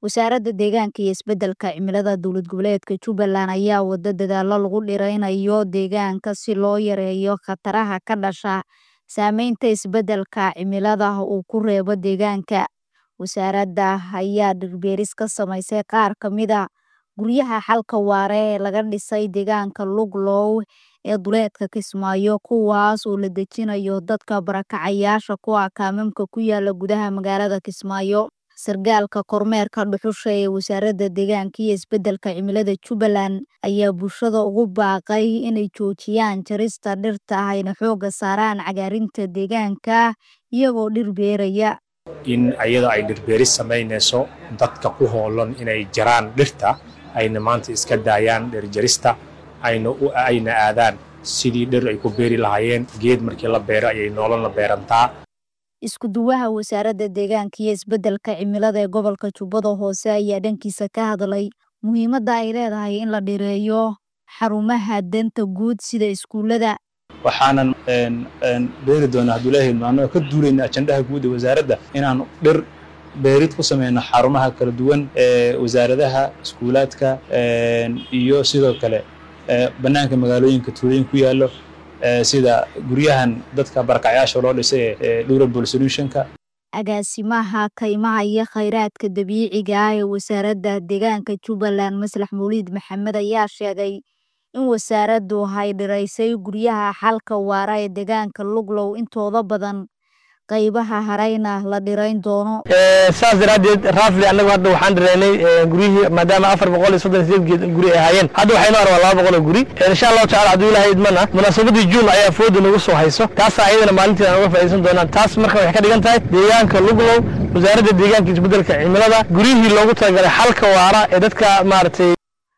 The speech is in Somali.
Wasaaradda Deegaanka iyo Isbeddelka Cimilada Dowlad Goboleedka Jubbaland ayaa wada dadaallo lagu dhiraynayo deegaanka si loo yareeyo khataraha ka dhasha saameynta isbeddelka cimilada uu ku reebo deegaanka. Wasaaradda ayaa dhir beeris ka samaysay qaar ka mid ah guryaha xalka waara ee laga dhisay deegaanka Luglow ee duleedka Kismaayo, kuwaas oo la dejinayo dadka barakacayaasha ku ah kaamamka ku yaala gudaha magaalada Kismaayo. Sargaalka kormeerka dhuxusha ee Wasaaradda Deegaanka iyo Isbeddelka Cimilada Jubbaland ayaa bulshada ugu baaqay inay joojiyaan jarista dhirta ayna xoogga saaraan cagaarinta deegaanka iyagoo dhir beeraya. in ayada ay dhirbeeris samaynayso dadka ku hoolan inay jaraan dhirta ayna maanta iska daayaan dhir jarista ayna u ayna aadaan sidii dhir ay ku beeri lahaayeen geed markii la beero ayay nololna beerantaa Isku duwaha Wasaaradda Deegaanka iyo Isbeddelka Cimilada ee gobolka Jubbada Hoose ayaa dhankiisa ka hadlay muhiimadda ay leedahay in la dhireeyo xarumaha danta guud sida iskuulada. waxaanan beeri doonaa hadduu ilaahay maano ka duulayna ajandaha guud ee wasaaradda inaan dhir beerid ku sameyno xarumaha kala duwan ee wasaaradaha iskuulaadka iyo sidoo kale bannaanka magaalooyinka tuulooyin ku yaallo sida guryahan dadka barakacyaasha loo dhisay ee durable solutionka agaasimaha kaymaha iyo khayraadka dabiiciga ah ee wasaaradda deegaanka Jubbaland Maslax Mawlid Maxamed ayaa sheegay in wasaaraddu ay dhiraysay guryaha xalka waara ee deegaanka Luglow intooda badan qaybaha harayna la dhirayn doono saas daraaddeed raafli annagu hadda waxaan dhiraynay guryihii maadaama afar boqol iyo soddon iyo sideed geed guri ay ahaayeen hadda waxaynu arbaa laba boqol oo guri insha allahu tacala hadduu ilaahay idmana munaasabadii juun ayaa fooda nagu soo hayso taasaa ayadana maalintii aan uga faa'iidaysan doonaan taas marka waxay ka dhigan tahay deegaanka luglow wasaaradda deegaanka isbeddelka cimilada guryihii loogu talagalay xalka waara ee dadka maaragtay